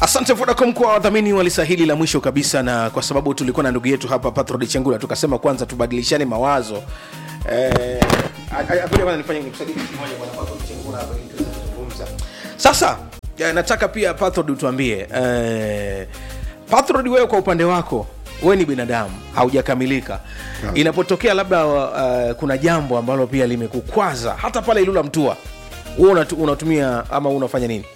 asante vodacom kwa wadhamini wa lisa hili la mwisho kabisa na kwa sababu tulikuwa na ndugu yetu hapa patrod chengula tukasema kwanza tubadilishane mawazo Eh, a- a- ngoja kwanza nifanye nikusaidie kitu kimoja bwana Patrod Chengula hapa ili tuweze kuzungumza. sasa eh, nataka pia patrod utuambie eh, patrod wewe kwa upande wako wewe ni binadamu haujakamilika inapotokea labda uh, kuna jambo ambalo pia limekukwaza hata pale ilula mtua huwa unatu, unatumia ama unafanya nini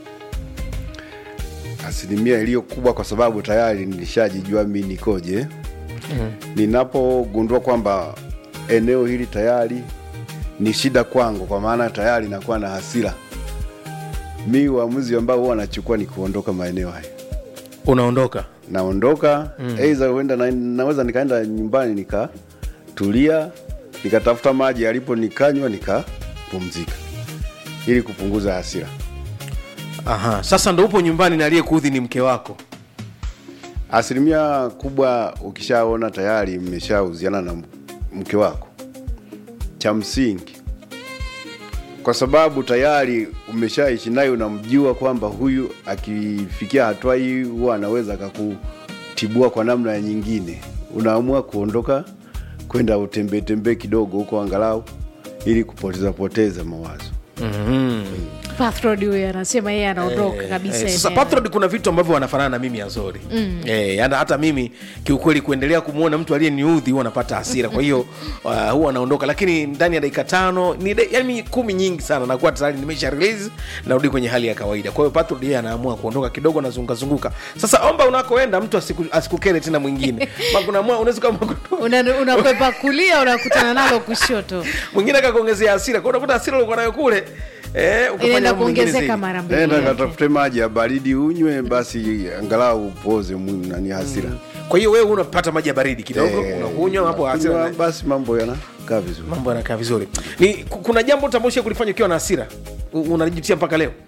asilimia iliyo kubwa kwa sababu tayari nilishajijua mi nikoje ninapogundua kwamba eneo hili tayari ni shida kwangu kwa maana tayari nakuwa na hasira mi uamuzi ambao huwa nachukua ni kuondoka maeneo haya unaondoka naondoka mm. aidha huenda na, naweza nikaenda nyumbani nikatulia nikatafuta maji yalipo nikanywa nikapumzika ili kupunguza hasira Aha, sasa ndo upo nyumbani na aliyekuudhi ni mke wako asilimia kubwa ukishaona tayari mmeshauziana na mke wako cha msingi kwa sababu tayari umeshaishi naye unamjua kwamba huyu akifikia hatua hii huwa anaweza akakutibua kwa namna ya nyingine unaamua kuondoka kwenda utembee tembee kidogo huko angalau ili kupoteza poteza mawazo Pathrod huyo anasema yeye anaondoka Eh, kabisa eh, sasa eneo. Patrod kuna vitu ambavyo wanafanana na mimi Azori mm. eh, hata, hata mimi kiukweli kuendelea kumwona mtu aliyeniudhi huwa napata hasira kwa hiyo uh, huwa anaondoka lakini ndani ya dakika tano ni de, yani kumi nyingi sana nakuwa tayari nimesha release narudi kwenye hali ya kawaida kwa hiyo Patrod yeye anaamua kuondoka kidogo nazungazunguka sasa omba unakoenda mtu asiku, asikukere tena mwingine Ma kuna mwa- unaweza kama Una- unakwepa kulia unakutana nalo kushoto mwingine akakuongezea hasira kwa hiyo unakuta hasira ulikuwa nayo kule eh, ukafanya inaenda mambo mengine kuongezeka zaidi. mara mbili nenda yake. katafute maji ya baridi unywe basi angalau upoze mwi- nani hasira kwa hiyo wewe unapata maji ya baridi kidogo Eh, unakunywa hapo hasira kunywa, basi mambo yanakaa vizuri mambo yanakaa vizuri ni ku- kuna jambo utambushia kulifanya ukiwa na hasira U- unalijutia mpaka leo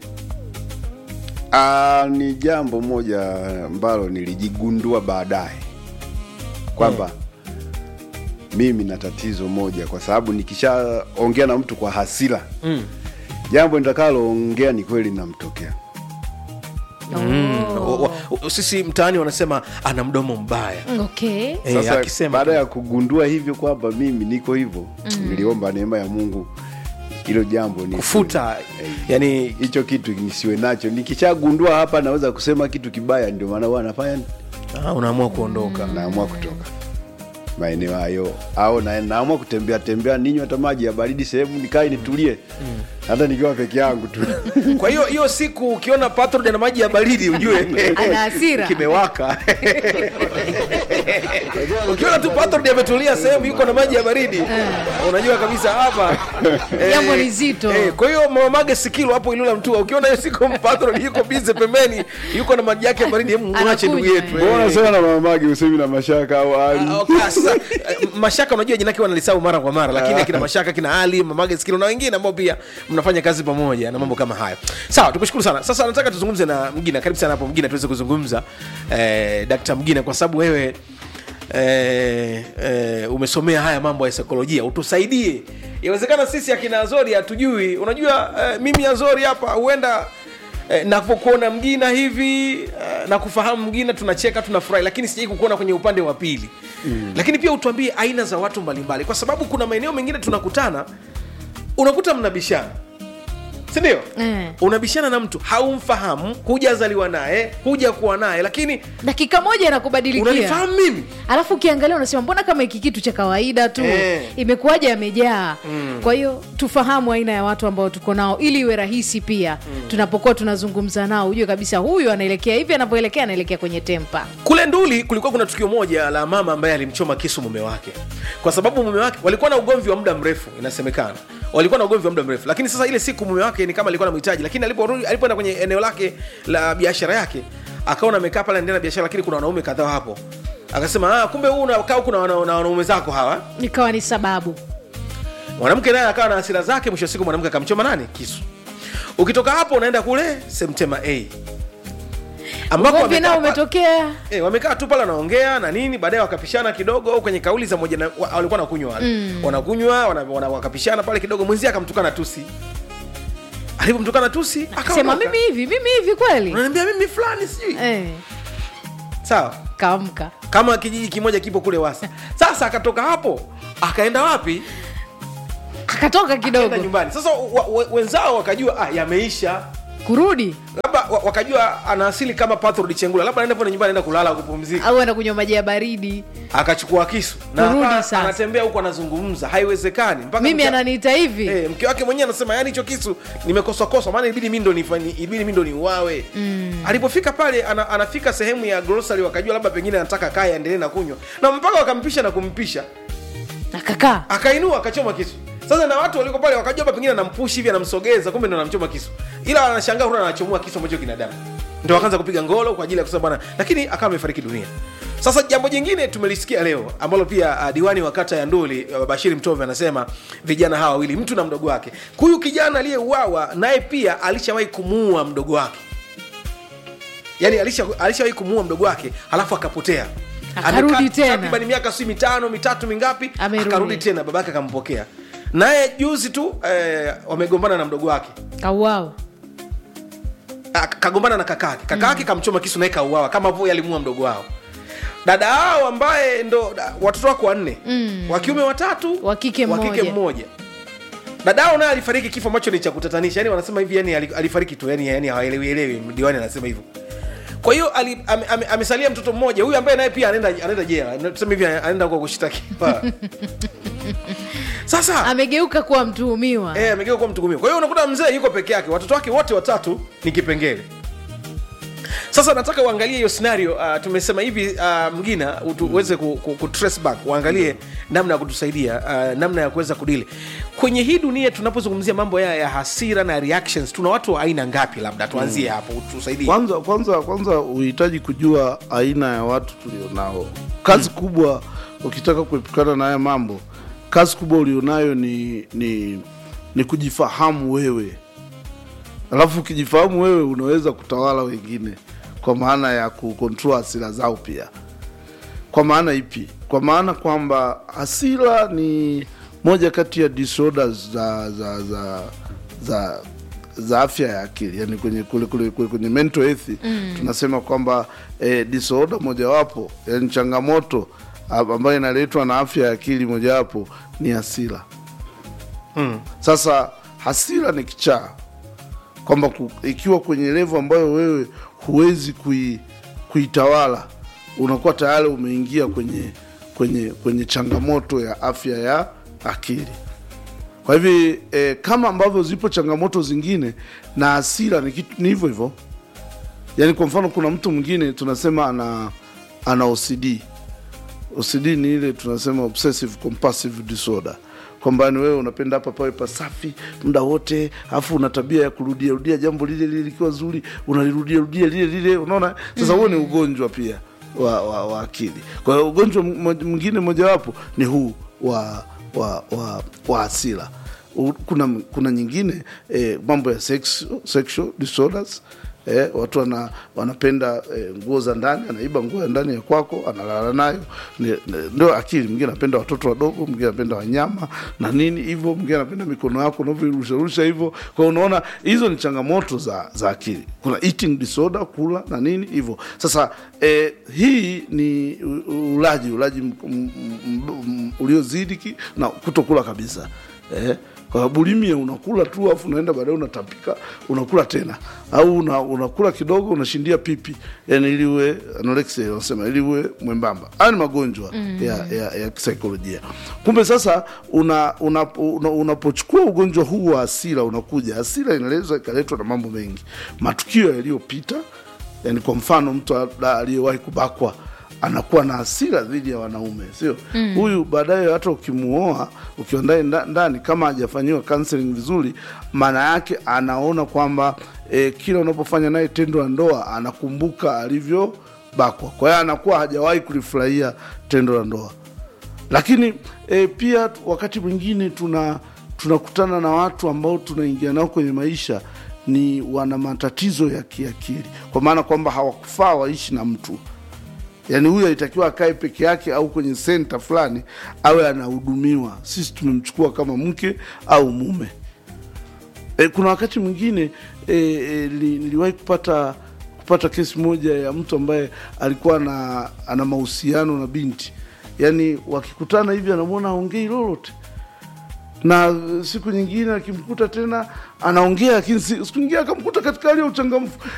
Ah, ni jambo moja ambalo nilijigundua baadaye kwamba mimi na tatizo moja, kwa sababu nikishaongea na mtu kwa hasira mm. jambo nitakaloongea ni kweli namtokea. Oh. O- o- sisi mtaani wanasema ana mdomo mbaya okay Eh, Sasa akisema baada ya kugundua hivyo kwamba mimi niko hivyo, niliomba neema ya Mungu hilo jambo ni kufuta yani hicho kitu nisiwe nacho. Nikishagundua hapa naweza kusema kitu kibaya, ndio maana huwa nafanya ah, unaamua kuondoka naamua kutoka maeneo hayo au na, naamua kutembea tembea ninywe hata maji ya baridi sehemu nikae nitulie hata nikiwa peke yangu tu kwa hiyo hiyo siku ukiona patrod na maji ya baridi ujue Ana hasira. kimewaka ukiona tu patrod ametulia sehemu yuko na maji ya baridi unajua kabisa hapa eh, Jambo ni zito. eh, kwa hiyo mamage sikilo hapo ilula mtua ukiona hiyo siku patrod yuko bize pembeni yuko na maji yake ya baridi hebu mwache ndugu Anakunywa, yetu eh. eh. mbona sana na mamagi usemi na mashaka au ali Ah, okay, sasa eh, mashaka unajua jina yake wanalisahau mara kwa mara lakini akina mashaka kina ali mamage skilo na wengine ambao pia mnafanya kazi pamoja na mambo kama hayo sawa tukushukuru sana sasa nataka tuzungumze na mgina karibu sana hapo mgina tuweze kuzungumza eh, dakta mgina kwa sababu wewe Eh, eh, umesomea haya mambo ya saikolojia utusaidie inawezekana sisi akina azori hatujui unajua eh, mimi azori hapa huenda eh, napokuona mgina hivi eh, na kufahamu mgina tunacheka tunafurahi lakini sijai kukuona kwenye upande wa pili mm. lakini pia utuambie aina za watu mbalimbali kwa sababu kuna maeneo mengine tunakutana unakuta mnabishana sindio Eh. unabishana na mtu haumfahamu hujazaliwa naye huja kuwa naye lakini dakika moja inakubadilikia unanifahamu mimi alafu ukiangalia unasema mbona kama hiki kitu cha kawaida tu Eh. imekuwaje yamejaa kwa hiyo tufahamu aina ya watu ambao tuko nao ili iwe rahisi pia tunapokuwa tunazungumza nao ujue kabisa huyu anaelekea hivi anavyoelekea anaelekea kwenye tempa kule nduli kulikuwa kuna tukio moja la mama ambaye alimchoma kisu mume wake kwa sababu mume wake walikuwa na ugomvi wa muda mrefu inasemekana walikuwa na ugomvi wa muda mrefu lakini sasa ile siku mume wake ni kama alikuwa namhitaji lakini aliporudi alipoenda kwenye eneo lake la biashara yake akaona amekaa pale anaendelea na biashara lakini kuna wanaume kadhaa hapo akasema ah, kumbe huu unakaa huku na wana- na wanaume zako hawa ikawa ni sababu mwanamke naye akawa na hasira zake mwisho wa siku mwanamke akamchoma nani kisu ukitoka hapo unaenda kule semtema a ambako ugomvi wamekaa nao pa- umetokea E, wamekaa tu pale wanaongea na nini baadaye wakapishana kidogo au kwenye kauli za moja na, wa, walikuwa nakunywa wale mm. wanakunywa wana, wana, wakapishana pale kidogo mwenzie akamtukana tusi alipomtukana tusi sema akaondoka. mimi hivi mimi hivi kweli unaniambia mimi fulani sijui eh, sawa kaamka kama kijiji kimoja kipo kule wasa sasa akatoka hapo akaenda wapi akatoka akaenda kidogo nyumbani sasa wa, wa, wenzao wakajua ah, yameisha kurudi labda wa- wakajua ana asili kama Patrod Chengula labda anaenda pale nyumbani anaenda kulala kupumzika au enda kunywa maji ya baridi akachukua kisu na Kurudi akawa sasa. anatembea huko anazungumza haiwezekani mpaka mimi mke- ananiita hivi Eh, mke wake mwenyewe anasema yani hicho kisu nimekoswakoswa maana ibidi mi ndo nifani- ibidi mi ndo niuawe mm. alipofika pale ana, anafika sehemu ya grocery wakajua labda pengine anataka kaya aendelee na kunywa na mpaka wakampisha na kumpisha akakaa akainua akachoma kisu sasa na watu waliko pale wakajua labda pengine anampushi hivi anamsogeza kumbe ndo anamchoma kisu ila anashangaa huna anachomoa kisu ambacho kina damu ndio wakaanza kupiga ngolo kwa ajili ya kusema bwana lakini akawa amefariki dunia sasa jambo jingine tumelisikia leo ambalo pia uh, diwani wa kata ya nduli uh, bashiri mtove anasema vijana hawa wawili mtu na mdogo wake huyu kijana aliyeuawa naye pia alishawahi kumuua mdogo wake yani alisha- alishawahi kumuua mdogo wake halafu akapotea Akarudi Amekaa tena. takriban miaka si mitano mitatu mingapi Amerudi. akarudi tena babake akampokea naye juzi tu eh, wamegombana na mdogo wake kauao Ah, kagombana na kakake kakake kamchoma kisu naye kauawa kama vile alimuua mdogo wao dada hao ambaye ndo da- watoto wako wanne Mm. wa kiume watatu Wa kike wa kike mmoja. mmoja dada hao naye alifariki kifo ambacho ni cha kutatanisha yani wanasema hivi yani ali- alifariki tu yani, yani hawaelewi elewi diwani anasema hivyo kwa hiyo ali- ame- ame- amesalia mtoto mmoja huyu ambaye naye pia anaenda anaenda jela tuseme hivi anaenda huko kushtakiwa sasa amegeuka kuwa mtuhumiwa Eh, amegeuka kuwa mtuhumiwa. Kwa hiyo unakuta mzee yuko peke yake, watoto wake wote watatu ni kipengele. Sasa nataka uangalie hiyo scenario. Uh, tumesema hivi uh, Mgina utu- uweze ku, ku, ku trace back, uangalie namna ya kutusaidia uh, namna ya kuweza kudili kwenye hii dunia. Tunapozungumzia mambo ya, ya hasira na reactions, tuna watu wa aina ngapi? Labda tuanzie hapo, utusaidie. kwanza kwanza kwanza uhitaji kujua aina ya watu tulionao kazi kubwa ukitaka kuepukana na haya mambo kazi kubwa ulionayo ni ni ni kujifahamu wewe alafu ukijifahamu wewe unaweza kutawala wengine kwa maana ya kukontrol hasira zao pia kwa maana ipi kwa maana kwamba hasira ni moja kati ya disorders za za za za za afya ya akili yani kwenye kule, kule, kule kwenye mental health mm. tunasema kwamba eh, disorder mojawapo yani changamoto ah, ambayo inaletwa na afya ya akili mojawapo ni hasira Mm. sasa hasira ni kichaa kwamba ku- ikiwa kwenye levo ambayo wewe huwezi kui, kuitawala unakuwa tayari umeingia kwenye kwenye kwenye changamoto ya afya ya akili kwa hivi eh, kama ambavyo zipo changamoto zingine na hasira ni kitu ni hivyo hivyo yaani kwa mfano kuna mtu mwingine tunasema ana ana OCD OCD ni ile tunasema obsessive compulsive disorder kwamba ni wewe unapenda hapa pawe pasafi muda wote alafu una tabia ya kurudia rudia jambo lile lile likiwa zuri unalirudia rudia lile lile unaona sasa huo ni ugonjwa pia wa, wa, wa akili kwa hiyo ugonjwa mmo- mwingine mojawapo ni huu wa wa wa, wa hasira U- kuna kuna nyingine eh, mambo ya sex, sexual disorders eh, watu wana, wanapenda eh, nguo za ndani anaiba nguo ya ndani ya kwako analala nayo Ni- ni- ndio akili mwingine anapenda watoto wadogo mwingine anapenda wanyama na nini hivyo mwingine anapenda mikono yako unavyorusharusha hivyo kwa hiyo unaona hizo ni changamoto za za akili kuna eating disorder kula na nini hivyo sasa eh, hii ni u- u- ulaji ulaji m- m- m- m- uliozidi ki- na kutokula kabisa eh, kwa bulimia unakula tu afu unaenda baadaye unatapika unakula tena au una, unakula kidogo unashindia pipi yani ili uwe anorexia wanasema ili uwe mwembamba haya ni magonjwa mm. ya, ya, ya kisaikolojia kumbe sasa una, una, una, unapochukua ugonjwa huu wa hasira unakuja hasira inaweza ikaletwa na mambo mengi matukio yaliyopita yani kwa mfano mtu labda aliyewahi kubakwa anakuwa na hasira dhidi ya wanaume sio huyu baadaye hata ukimuoa ukiwa ndani nda- ndani kama hajafanyiwa counseling vizuri maana yake anaona kwamba e, kila unapofanya naye tendo la ndoa anakumbuka alivyobakwa kwa hiyo anakuwa hajawahi kulifurahia tendo la ndoa lakini e, pia wakati mwingine tuna tunakutana na watu ambao tunaingia nao kwenye maisha ni wana matatizo ya kiakili kwa maana kwamba hawakufaa waishi na mtu yaani huyu alitakiwa akae peke yake au kwenye senta fulani awe anahudumiwa sisi tumemchukua kama mke au mume e, kuna wakati mwingine e, e, li- niliwahi kupata kupata kesi moja ya mtu ambaye alikuwa na ana mahusiano na binti yaani wakikutana hivi anamwona aongei lolote na siku nyingine akimkuta tena anaongea lakini si- siku nyingine akamkuta katika hali ya uchangamfu